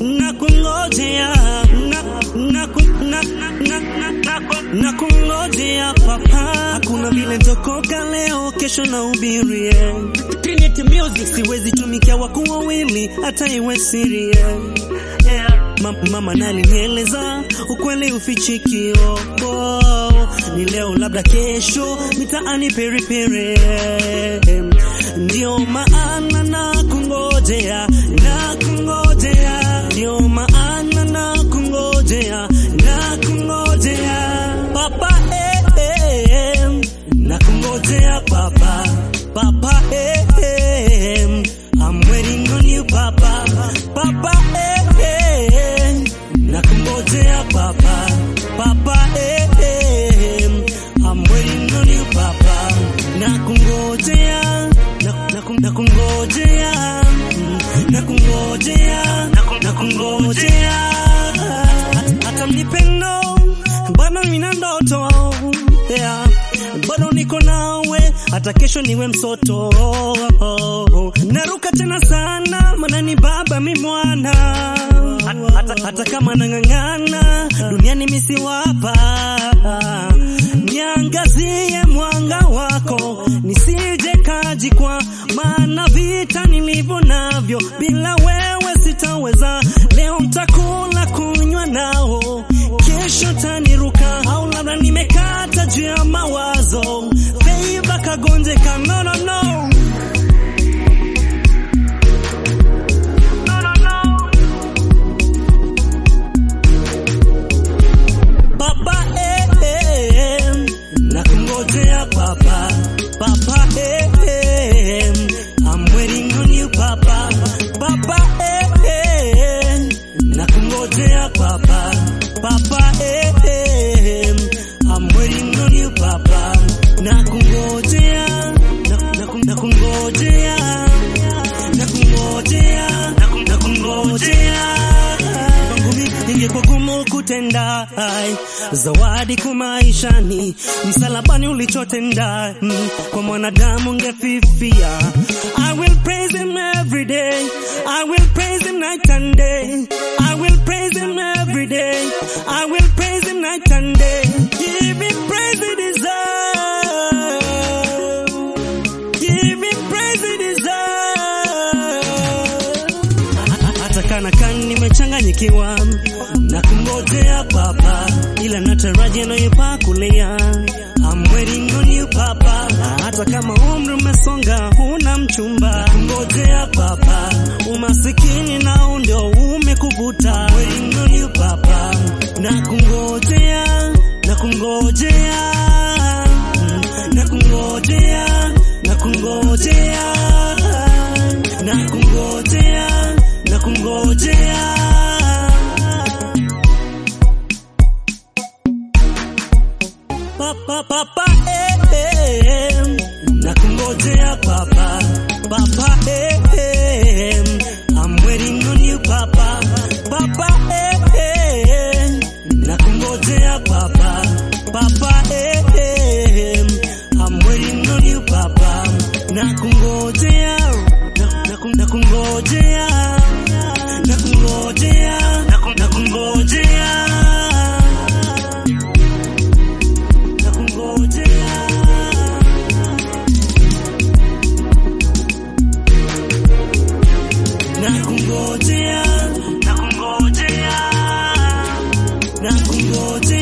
na kungojea na na ku- na na na na ku- na kungojea papa, hakuna vile ntokoka leo, kesho na ubirie Trinity Music, siwezi tumikia wakuu wawili, hata iwe siri yeah. Ma mama nalinieleza ukweli ufichikio oh, ni leo labda kesho mitaani peripere ndio maana na kungojea na kungojea ndio maana na kungojea na kungojea papa eh, eh, na kungojea papa papa eh, eh, I'm waiting on you papa papa eh, eh, na kungojea papa papa eh, eh, I'm waiting on you papa na kungojea na, na, kun- na kungojea mm, na kungojea na kungojea hata, hata mnipendo bado nina ndoto yeah. bado niko nawe hata kesho niwe msoto naruka tena sana maana ni baba mi mwana hata, hata kama nang'ang'ana duniani misiwapa niangazie mwanga wako nisije kajikwa maana vita nilivyo navyo bila wewe sitaweza leo mtakula kunywa nao kesho taniruka au labda nimekata juu ya mawazo feiva kagonjeka no, no, no. No, no, no. Papa eh, eh, eh, na kungojea papa papa eh, eh, I'm waiting on you papa papa eh, eh, na kungojea papa papa eh, eh, I'm waiting on you papa na kungojea na, na, kun- na kungojea na kungojea na, kun- na kungojea kwangu mimi ingekuwa gumu kutenda ai, zawadi kumaishani msalabani ulichotenda mm, kwa mwanadamu ngefifia I will praise him every day I will praise him night and day I will praise him every day I will praise him night and day give him praise he deserve give him praise he deserve hata kana kani nimechanganyikiwa na kungojea papa, ila nataraji anayopaa kulia. I'm waiting on you papa, na hata kama umri umesonga huna mchumba, ngojea papa, umasikini nao ndio umekuvuta. I'm waiting on you papa, na kungojea na kungojea mm, na kungojea na kungojea na kungojea na kungojea papa papa eh, eh, eh, na kungojea papa papa eh, eh, I'm waiting on you papa papa eh, eh, na kungojea papa papa eh, eh, I'm waiting on you papa na kungojea na, na, kun- na kungojea na kungojea na, kun- na kungojea na kungojea na kungojea na kungojea na kungojea